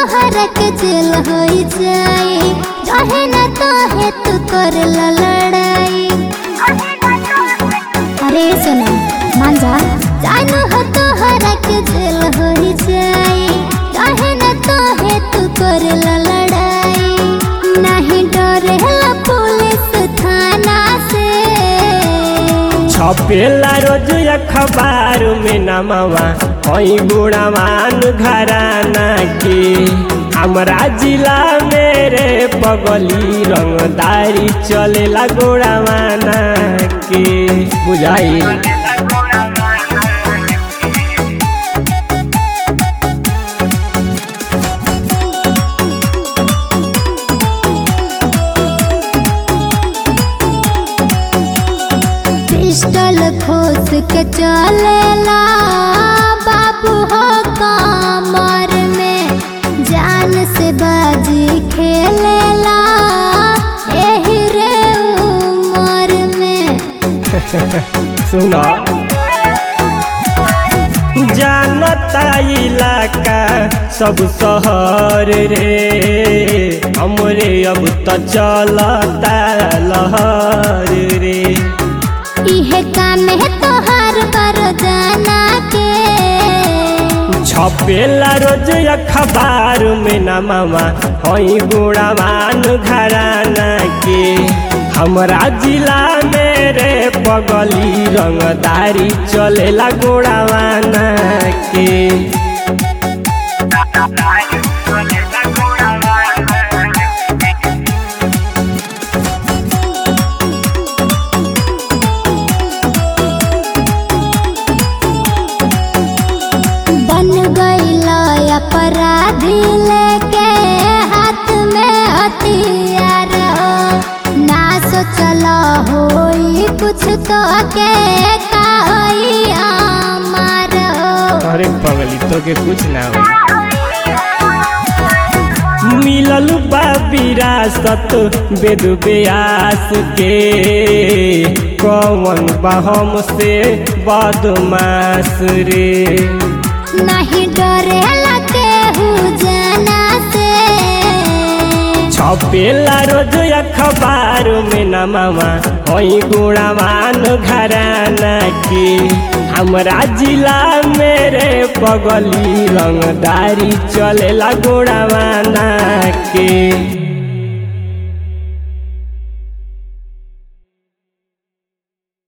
तोहरा के जेल हो जाए रहे न तो है तू कर लड़ाई अरे सुनो मान जा जानू हो तोहरा के जेल हो जाए रहे न तो है तू कर लड़ाई नहीं डरे पुलिस थाना से छपेला रोज अखबार में नमवा हई गुणवान घराना के हमरा जिला मेरे पगली रंगदारी चलेला गोड़ावाना के बुझाई पिस्टल खोस के चलेला बाबू हो कमर में जान से बाजी खेलेला एही रे उमर में सुनो जानता इलाका सब शहर रे हमरे अब तो चलता लहर रे इहे काम है तोहार पर जाना के छपेला रोज अखबार में नमवा हई गुणवान घराना के हमरा जिला मेरे पगली रंगदारी चलेला गोड़ावाना के बन गईला अपराधी लेके हाथ में हथियार ना सोचला होई कुछ तो के काई हमार अरे पगली तो के कुछ ना हो मिलल बा विरासत वेद व्यास के कौन बा हमसे बदमाश रे नहीं डरे लगे हूँ जाना से छपेला रोज अखबार में नमवा हई गुणवान घराना के हमरा जिला मेरे पगली रंगदारी चलेला गोड़ावाना के